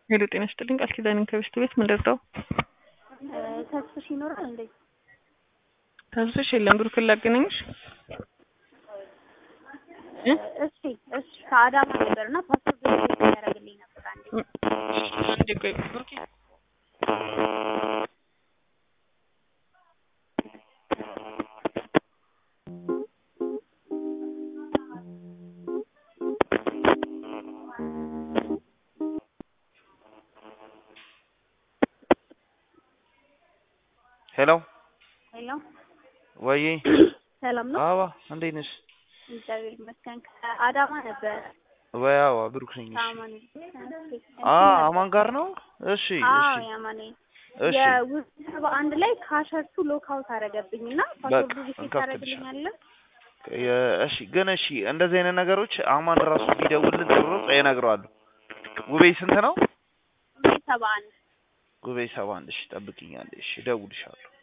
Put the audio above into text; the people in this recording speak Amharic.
ሄሎ ጤና ይስጥልኝ ቃል ኪዳንን ከበስት ቤት ምን ልርዳው? ተስፍሽ ይኖራል እንዴ? ተስፍሽ የለም ብሩክን ላገናኝሽ እ? እሺ እሺ ከአዳማ ነበር እና ፓስፖርት ያደረግልኝ ነበር አንዴ አንዴ ቆይ ብሩኬ ሄሎ ሄሎ ወይ ሰላም ነው? አዋ እንዴት ነሽ? እግዚአብሔር ይመስገን። ከአዳማ ነበር ወይ አዋ ብሩክ ነኝ። እሺ ከአማን አ አማን ጋር ነው? እሺ አዎ እሺ ያማኔ እሺ የውስጥ ሰባ አንድ ላይ ካሸርቱ ሎክአውት አደረገብኝ እና ፓስወርዱ በቃ ሪሴት እንከፍትልሻለን። ታደርግልኛለህ? የ- እሺ ግን እሺ እንደዚህ አይነት ነገሮች አማን ራሱ ቢደውልልን ጥሩ ነው። እነግረዋለሁ። ጉቤ ስንት ነው? ሰባ አንድ ጉቤ ሰባ አንድ እሺ ጠብቂኛለሽ። እሺ እደውልልሻለሁ።